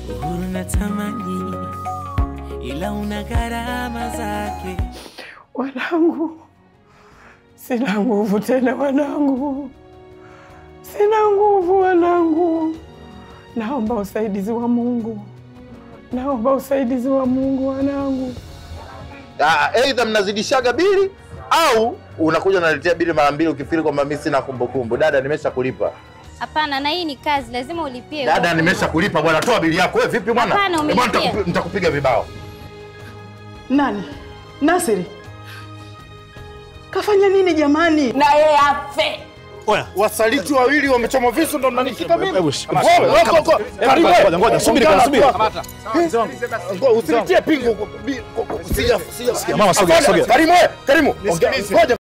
uhuru na tamani, ila una gharama zake. Wanangu, sina nguvu tena wanangu, sina nguvu wanangu. Naomba usaidizi wa Mungu, naomba usaidizi wa Mungu wanangu. Ah, Aidha mnazidishaga bili au unakuja unaletea bili mara mbili ukifiri kwamba mimi sina kumbukumbu. Dada, nimesha kulipa. Hapana, na hii ni kazi, lazima ulipie. Dada, nimesha kulipa bwana, toa bili yako. Wewe vipi bwana? Hapana, Eh, bwana, umelipia. nitakupi- nitakupiga vibao. Nani? Nasiri kafanya nini jamani? na yeye afe. Wasaliti wawili wamechoma visu ndo mnanishika mimi. Wewe, wewe, Kama- go, go. Hebu Karibu, ngoja, wewe. ngoja, subiri Ongea kwanza, na subiri. watu. Ngo, Usinitie pingu. Sija sija. Mama, sogea, Afande, sogea. Karimu, wewe, Karimu. Ongea. Ngoja.